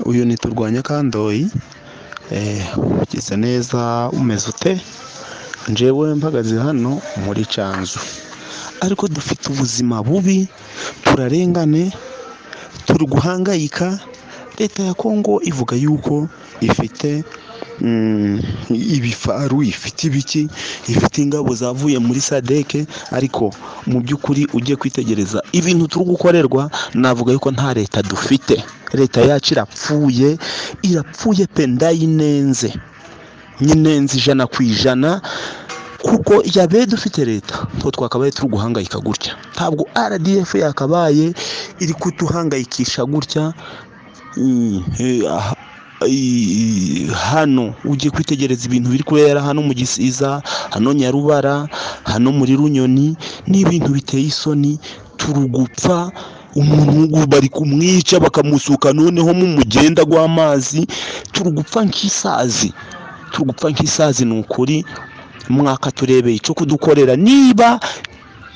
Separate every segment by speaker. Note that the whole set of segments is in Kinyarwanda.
Speaker 1: uyu ni turwanya kandoyi ugize neza umeze ute njyewe mpagaze hano muri canzu ariko dufite ubuzima bubi turarengane turi guhangayika leta ya kongo ivuga yuko ifite mm, ibifaru ifite ibiki ifite ingabo zavuye muri sadeke ariko mu by'ukuri ugiye kwitegereza ibintu turi gukorerwa navuga yuko nta leta dufite leta yacu irapfuye irapfuye pe ndayinenze nyinenze ijana ku ijana kuko yabaye dufite leta two twakabaye turi guhangayika gutya ntabwo rdf yakabaye iri kuduhangayikisha gutya Mm, eh, ah, eh, hano ugiye kwitegereza ibintu biri kubera hano mu gisiza hano nyarubara hano muri runyoni ni ibintu biteye isoni turugupfa umuntu bari kumwica bakamusuka noneho mu mugenda gw'amazi turugupfa nk'isazi turugupfa nk'isazi ni ukuri mwaka turebeye icyo kudukorera niba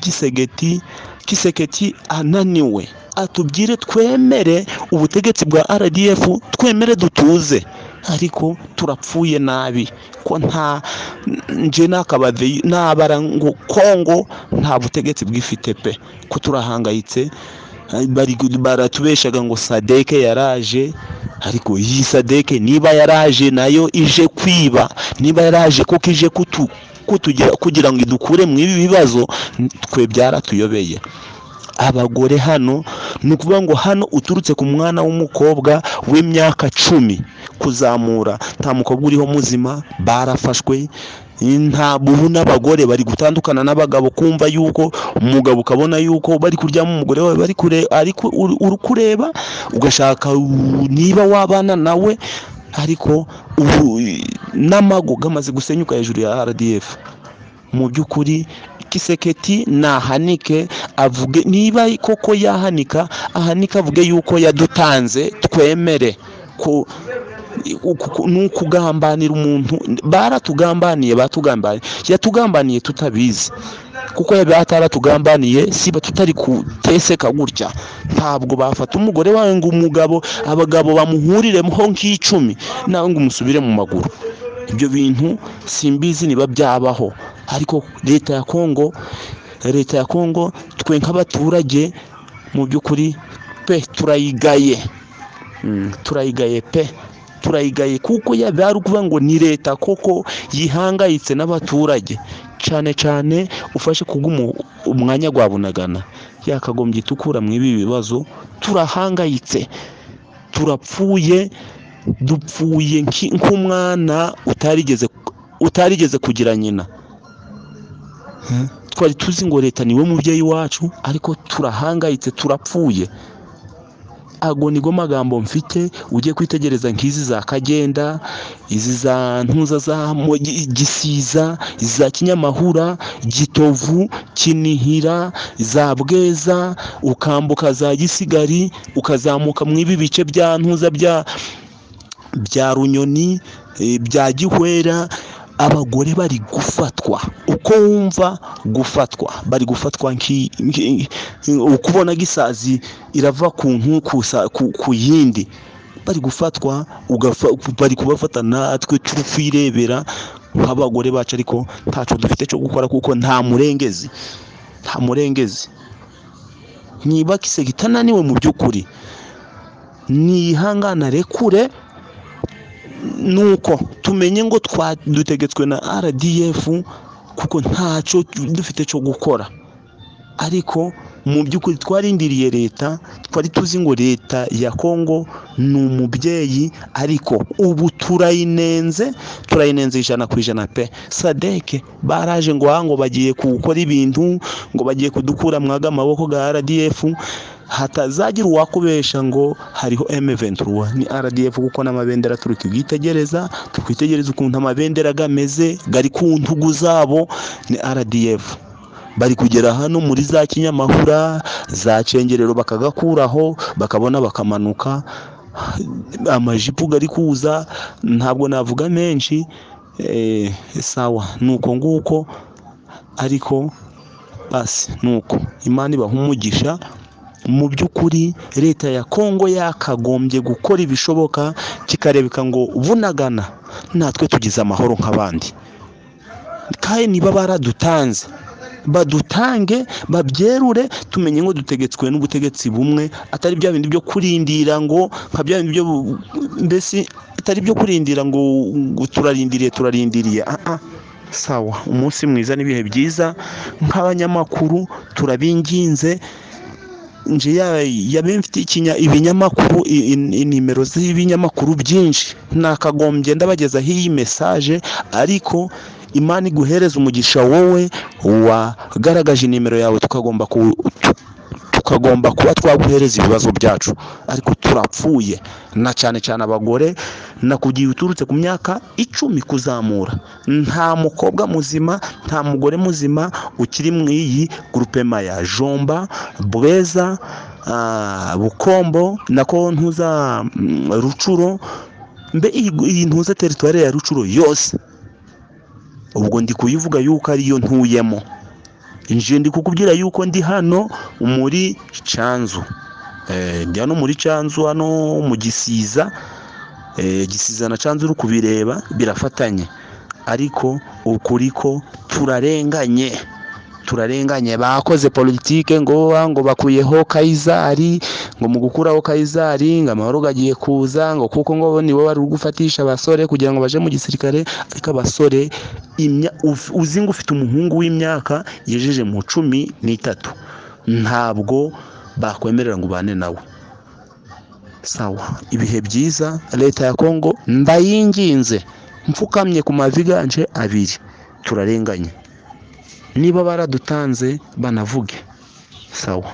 Speaker 1: gisegeti kiseketi ananiwe atubwire twemere ubutegetsi bwa rdf twemere dutuze ariko turapfuye nabi ko nta nje nakabave nabara ngo kongo nta butegetsi bwifite pe ko turahangayitse bari baratubeshaga ngo sadeke yaraje ariko iyi sadeke niba yaraje nayo ije kwiba niba yaraje kuko ije kutu kutugira kugira ngo idukure mu ibi bibazo twe byaratuyobeye abagore hano ni ukuvuga ngo hano uturutse ku mwana w'umukobwa w'imyaka cumi kuzamura nta mukobwa uriho muzima barafashwe ntabwo ubu n'abagore bari gutandukana n'abagabo kumva yuko umugabo ukabona yuko bari kuryamo umugore wawe bari kure ariko uri kureba ugashaka niba wabana nawe ariko ubu n'amago gamaze gusenyuka hejuru ya rdf mu by'ukuri kiseketi nahanike avuge niba koko yahanika ahanike avuge yuko yadutanze twemere ko ni ukugambanira umuntu baratugambaniye batugambaniye yatugambaniye tutabizi kuko yaba ataratugambaniye siba tutari kuteseka gutya ntabwo bafata umugore wawe ngo umugabo abagabo bamuhurireho nk'icumi nawe ngo umusubire mu maguru ibyo bintu simbizi niba byabaho ariko leta ya kongo leta ya kongo twe nk'abaturage mu by'ukuri pe turayigaye turayigaye pe turayigaye kuko yaba ari ukuvuga ngo ni leta koko yihangayitse n'abaturage cyane cyane ufashe kubw'umu umwanya wa bunagana yakagombye itukura mu ibi bibazo turahangayitse turapfuye dupfuye nk'umwana utarigeze utarigeze kugira nyina twari tuzi ngo leta niwe mubyeyi wacu ariko turahangayitse turapfuye ago nigo magambo mfite ugiye kwitegereza nk'izi za kagenda izi za ntuza za gisiza iza kinyamahura gitovu kinihira za bweza ukambuka za gisigari ukazamuka mu ibi bice bya ntuza bya bya runyoni bya gihwera abagore bari gufatwa uko wumva gufatwa bari gufatwa ukubona gisazi irava ku ku yindi bari gufatwa bari kubafata natwe twirebera nk'abagore bacu ariko ntacyo dufite cyo gukora kuko nta murengezi nta murengezi niba kisega itananiwe mu by'ukuri nihanganare kure nuko tumenye ngo dutegetswe na rdf kuko ntacyo dufite cyo gukora ariko mu by'ukuri twarindiriye leta twari tuzi ngo leta ya kongo ni umubyeyi ariko ubu turayinenze turayinenze ijana ku ijana pe sadeke baraje ngo ngo bagiye gukora ibintu ngo bagiye kudukura mwaga amaboko ga rdf hatazagira uwakubesha ngo hariho M23 ni RDF kuko n'amabendera turi kugitegereza tukwitegereza ukuntu amabendera gameze gari ku ntugu zabo ni RDF bari kugera hano muri za kinyamahura za cengerero bakagakuraho bakabona bakamanuka amajipo gari kuza ntabwo navuga menshi eh, sawa nuko nguko ariko basi nuko imana ibaha umugisha mu by'ukuri leta ya kongo yakagombye gukora ibishoboka kikarebeka ngo bunagana natwe tugize amahoro nk'abandi kandi niba baradutanze badutange babyerure tumenye ngo dutegetswe n'ubutegetsi bumwe atari bya bindi byo kurindira ngo nka bya bindi byo mbese atari byo kurindira ngo ngo turarindiriye turarindiriye ah ah sawa umunsi mwiza n'ibihe byiza nk'abanyamakuru turabinginze nje yabe mfite ibinyamakuru inimero z'ibinyamakuru byinshi nakagombye ndabagezaho iyi mesaje ariko imana iguhereza umugisha wowe wagaragaje inimero yawe tukagomba tukagomba kuba twaguhereza ibibazo byacu ariko turapfuye na cyane cyane abagore nakugiye uturutse ku myaka icumi kuzamura nta mukobwa muzima nta mugore muzima ukiri mu iyi gurupema ya jomba bweza bukombo nako ntuza rucuro mbe iyi ntuza teritwari ya rucuro yose ubwo ndi kuyivuga yuko ariyo ntuyemo ndi kukubwira yuko ndi hano muri cyanzu ndi hano muri cyanzu hano mu gisiza gisiza na cyanzu uri kubireba birafatanye ariko ukuri ko turarenganye turarenganye bakoze politike ngo ngo bakuyeho kayizari ngo mu gukuraho kayizari ngo amahoro agiye kuza ngo kuko ngo nibo bari gufatisha abasore kugira ngo baje mu gisirikare ariko abasore uzi ngo ufite umuhungu w'imyaka yejeje mu cumi n'itatu ntabwo bakwemerera ngo ubane nawe sawa ibihe byiza leta ya kongo ndayinginze mfukamye ku maviganje abiri turarenganye niba baradutanze banavuge sawa